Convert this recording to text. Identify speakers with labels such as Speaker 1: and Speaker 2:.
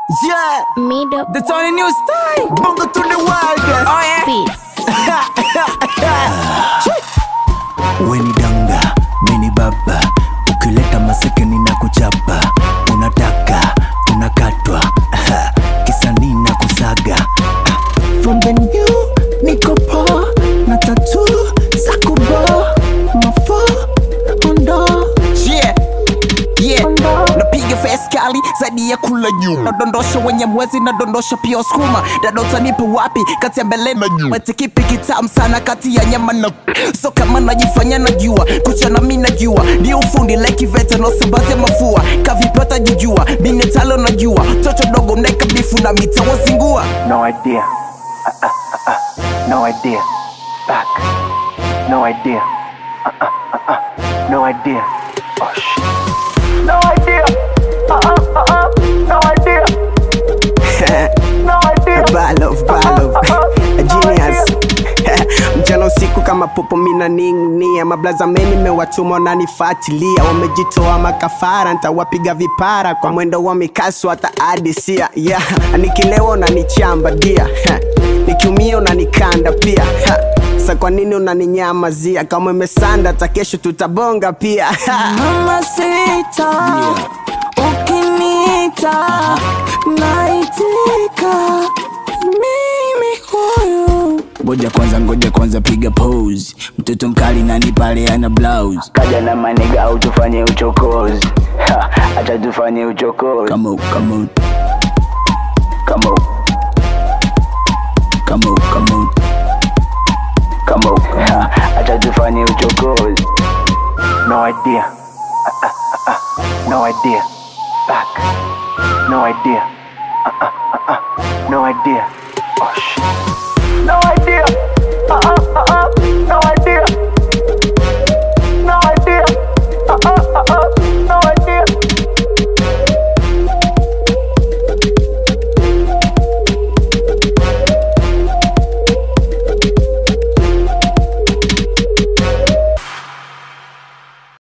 Speaker 1: Yeah,
Speaker 2: Middle
Speaker 1: the Tony New style. Bongo to the world. Oh yeah.
Speaker 2: beats.
Speaker 3: weni danga mini baba ukileta masekeni na kuchapa unataka unakatwa kisanii na kusaga from the new niko poa na tatu za kubo mafo ondo
Speaker 1: Yeah. Yeah. napiga face kali zaidi ya kula nyuma nadondosha wenye mwezi nadondosha pia wasukuma dadota nipe wapi kati ya mbele na nyuma eti kipi kitamu sana kati ya nyama na so kama najifanya najua kuchana mi najua ndio ufundi like vete nasambaze mafua kavipata jijua binetalo najua toto dogo mnaeka bifu na mitawazingua
Speaker 3: no idea uh, uh, uh, uh. no idea back no idea uh, uh, uh, uh. no idea oh shit no idea uh, uh, uh, uh. no idea no idea
Speaker 4: Balof, balof. A genius mchana usiku kama popo mina ning'nia mablazameni mewatuma wananifuatilia wamejitoa makafara ntawapiga vipara kwa mwendo wa mikaso hata adisia yeah. nikilewa unanichamba dia nikiumia unanikanda pia ha. sa kwa nini unaninyamazia kama imesanda hata kesho tutabonga pia
Speaker 1: mama sita ukinita naitika mimi huyu
Speaker 3: ngoja kwanza ngoja kwanza piga pose mtoto mkali nani pale ana blouse
Speaker 5: kaja na maniga au tufanye uchokozi Ha, acha tufanye uchokozi
Speaker 3: come on come on
Speaker 5: Come on,
Speaker 3: come on come on
Speaker 5: come on. Ha, acha tufanye uchokozi
Speaker 3: no idea uh, uh, uh, uh. no idea back no idea uh, uh, uh, uh. no idea oh shit